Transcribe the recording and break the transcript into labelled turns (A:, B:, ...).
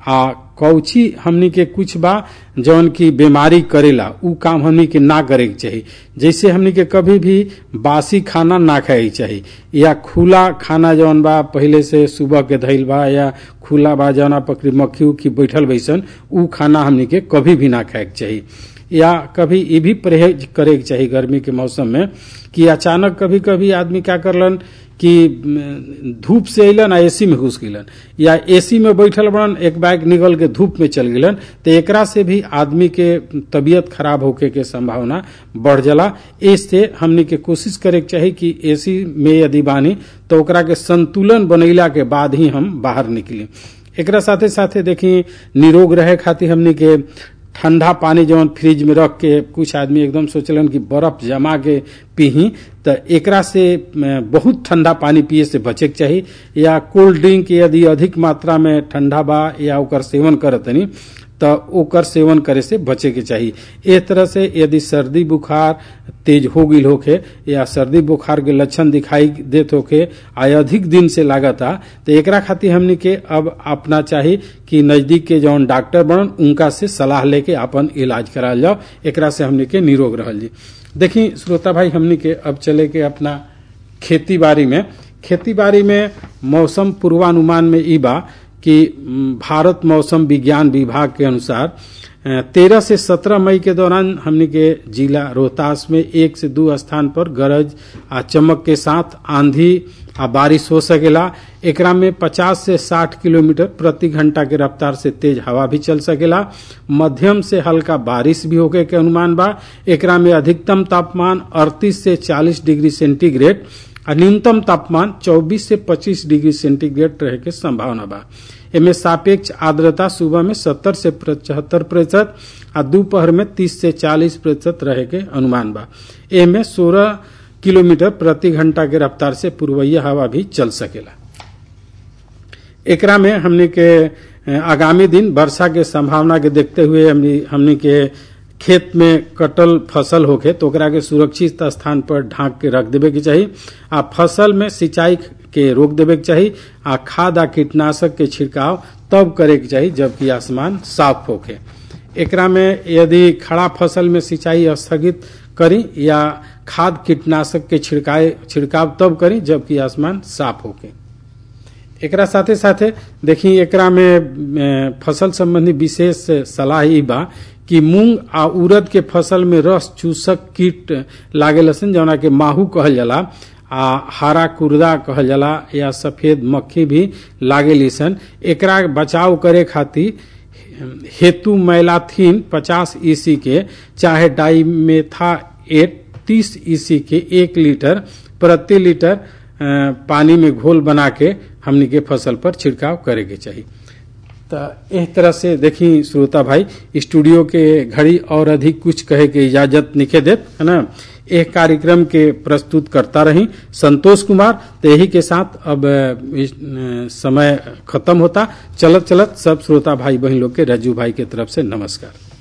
A: आ कौची हमनी के कुछ बा जौन की बीमारी करेला उ काम हमनी के ना करे के चाहिए जैसे हमनी के कभी भी बासी खाना ना खाए के चाहिए या खुला खाना जौन बा पहले से सुबह के धइल बा या खुला बा जौना पकड़ी मक्खी उखी बैठल बैसन उ खाना हमनी के कभी भी ना खाए के चाहिए या कभी ये भी परहेज करे के चाहिए गर्मी के मौसम में कि अचानक कभी कभी आदमी क्या करलन कि धूप से अलन आ एसी में घुस गलन या एसी में बैठल बड़न एक बैग निकल के धूप में चल गलन तो एकरा से भी आदमी के तबीयत खराब होके के संभावना बढ़ जाला इससे हमने के कोशिश करे के चाही कि एसी में यदि बानी तो ओकरा के संतुलन बनैला के बाद ही हम बाहर निकली एकरा साथे साथे देखी निरोग रहे खातिर हमने के ठंडा पानी जवन फ्रिज में रख के कुछ आदमी एकदम सोचलन कि बर्फ जमा के पीही तो एकरा से बहुत ठंडा पानी पिए से बचे के चाहिए या कोल्ड ड्रिंक यदि अधिक मात्रा में ठंडा बा या ओकर सेवन करतनी तो ओकर सेवन करे से बचे के चाहिए इस तरह से यदि सर्दी बुखार तेज हो गई होके या सर्दी बुखार के लक्षण दिखाई देत होके आ अधिक दिन से लागता तो एकरा खातिर हमनी के अब अपना चाहिए कि नजदीक के जौन डॉक्टर बनन उनका से सलाह लेके अपन इलाज कराल जाओ एकरा से हमनी के निरोग रहल जी देखी श्रोता भाई हमनी के अब चले के अपना खेती बाड़ी में खेती बाड़ी में मौसम पूर्वानुमान में ई बा कि भारत मौसम विज्ञान विभाग के अनुसार तेरह से सत्रह मई के दौरान हमने के जिला रोहतास में एक से दो स्थान पर गरज आ चमक के साथ आंधी आ बारिश हो सकेला एकरा में 50 से 60 किलोमीटर प्रति घंटा के रफ्तार से तेज हवा भी चल सकेला मध्यम से हल्का बारिश भी होके के अनुमान बा एकरा में अधिकतम तापमान 38 से 40 डिग्री सेंटीग्रेड और न्यूनतम तापमान 24 से 25 डिग्री सेंटीग्रेड रहे के संभावना बा एमे सापेक्ष आर्द्रता सुबह में 70 से पचहत्तर प्रतिशत आ दोपहर में 30 से 40 प्रतिशत रहे के अनुमान बा एमे 16 किलोमीटर प्रति घंटा के रफ्तार से पूर्वैया हवा भी चल सकेला एकरा में हमने के आगामी दिन वर्षा के संभावना के देखते हुए हमने हमने के खेत में कटल फसल होके तो ओकरा के सुरक्षित स्थान पर ढांक के रख देवे के चाहिए आ फसल में सिंचाई के रोक देवे के चाहिए आ खाद आ कीटनाशक के छिड़काव तब करे के चाहिए जबकि आसमान साफ होके एकरा में यदि खड़ा फसल में सिंचाई स्थगित करी या खाद कीटनाशक के छिड़काए छिड़काव तब करी जबकि आसमान साफ होके एकरा साथे साथे देखी एकरा में फसल संबंधी विशेष सलाह ई बा कि मूंग आ उड़द के फसल में रस चूसक कीट लागे लसन जौना के माहू कहल जाला आ हरा कुर्दा कहल जाला या सफेद मक्खी भी लागे लिसन एकरा बचाव करे खातिर हेतु मैलाथीन 50 ईसी के चाहे डाईमेथा एट 30 ईसी के एक लीटर प्रति लीटर पानी में घोल बना के हमनी के फसल पर छिड़काव करे के चाहिए तो इस तरह से देखी श्रोता भाई स्टूडियो के घड़ी और अधिक कुछ कहे के इजाजत निखे देत है ना एक कार्यक्रम के प्रस्तुत करता रही संतोष कुमार तो यही के साथ अब समय खत्म होता चलत चलत सब श्रोता भाई बहन लोग के रज्जू भाई के तरफ से नमस्कार